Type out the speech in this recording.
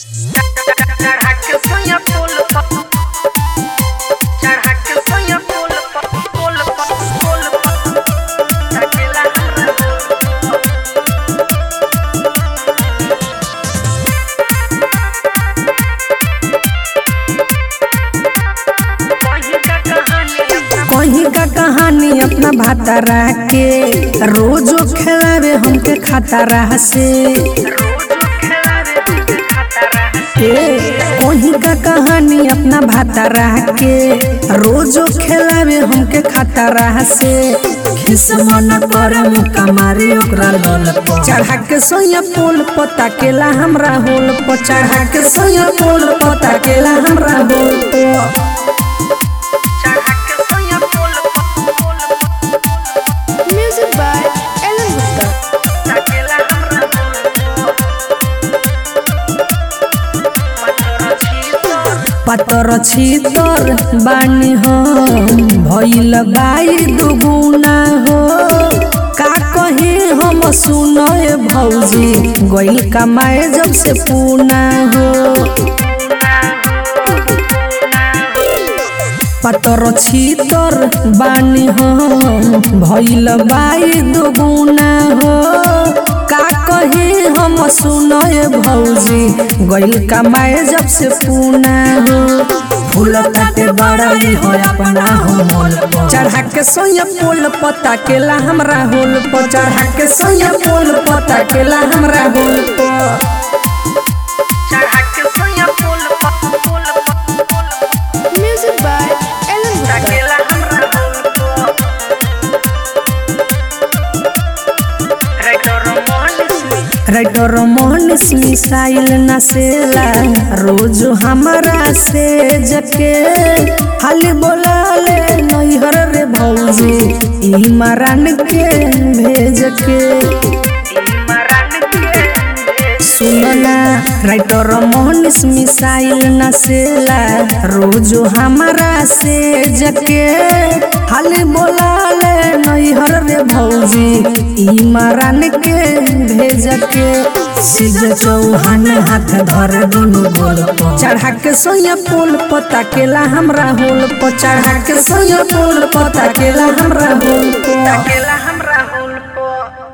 चढ़ा के सोया पुल पर चढ़ा के सोया पुल पर पुल पर पुल पर अकेला कहीं का कहानी अपना कहीं का कहानी अपना भातारा के रोजो खेलावे हमके खातारा से रोज खेलावे हमके खाता रहा ए, कहीं का कहानी अपना भातारा के रोजो खेलावे हमके खातारा से खिस मन करे मुका मारी ओकरा लोल पर चढ़ा के सोया पोल पता केला हमरा होल पर चढ़ा के सोया पोल पता केला हमरा होल पर चढ़ा के सोया पुल पर पुल पर Music by Ellen Gupta. अकेला हमरा पत्थर छी तोर पतर छीतर बानी हम भइल बाई दुगुना हो का कहे हम सुनए भौजी गइल कमाए जब से पूना हो पतर छीतर बानी हम भइल बाई दुगुना हो का कहे हम सुनए भौजी गइल कमाए जब से पूना हो फूल ताटे बड़ाई हो अपना हो मोल पर। चढ़ा के सोया पोल पता केला हमरा होल पर चढ़ा के सोया पोल पता केला हमरा होल पर चढ़ा के सोया पुल पर पुल पर पुल पर Music by Ellen Gupta. अकेला हमरा रेडर मोहन राइटर मोहनिस मिसाइल नसेला रोज हमारा से जके हाली बोला ले नैहर रे भौजी ई मरान के भेज के मरण के सुनना राइटर मोहनिस मिसाइल नसेला रोज हमारा से जके हाली बोला ले नैहर रे भौजी ई मरान के भेज के सिज चौहान हाथ धर दुनु गोल पर चढ़ा के सोया पोल पता केला हमरा होल पर चढ़ा के सोया पोल पता केला हमरा होल पर अकेला हमरा